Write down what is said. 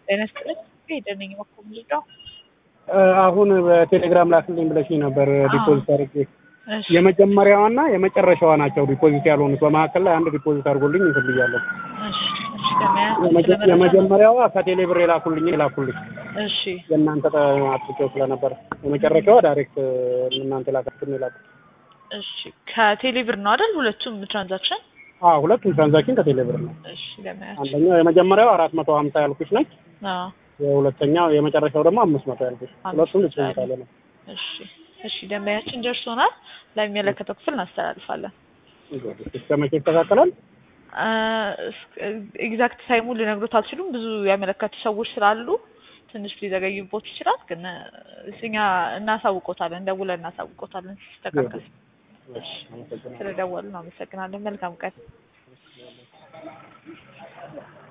ጤና ይስጥልኝ ሄደን ነኝ እኮ የምልለው አሁን በቴሌግራም ላክልኝ ብለሽኝ ነበር ዲፖዚት አድርጌ እሺ የመጀመሪያዋና የመጨረሻዋ ናቸው ዲፖዚት ያልሆኑት። በመካከል ላይ አንድ ዲፖዚት አድርጎልኝ እንትን ብያለሁ። እሺ እሺ ገበያ የመጀ- ስለመረጃ የመጀመሪያዋ ከቴሌ ብር የላኩልኝ የላኩልኝ እሺ የእናንተ አጥቼው ስለነበር የመጨረሻዋ ዳይሬክት እናንተ ላካችሁን የላኩ እሺ ከቴሌ ብር ነው አይደል ሁለቱም ትራንዛክሽን አዎ ሁለቱም ትራንዛክሽን ከቴሌ ብር ነው። እሺ ገበያ አንደኛው የመጀመሪያው አራት መቶ ሀምሳ ያልኩሽ ነች። አዎ የሁለተኛው የመጨረሻው ደግሞ አምስት መቶ ያልኩሽ ሁለቱም አምስት መቶ ዲፖዚት አለ ነው። እሺ እሺ ደንበኛችን ደርሶናል ለሚመለከተው ክፍል እናስተላልፋለን እስከ መቼ ይስተካከላል? ኤግዛክት ታይሙ ልነግሮት አልችሉም ብዙ ያመለከቱ ሰዎች ስላሉ ትንሽ ሊዘገይቦት ይችላል ግን እኛ እናሳውቆታለን ደውለን እናሳውቆታለን ሲስተካከል እሺ፣ አመሰግናለሁ። ስለደወልን አመሰግናለን መልካም ቀን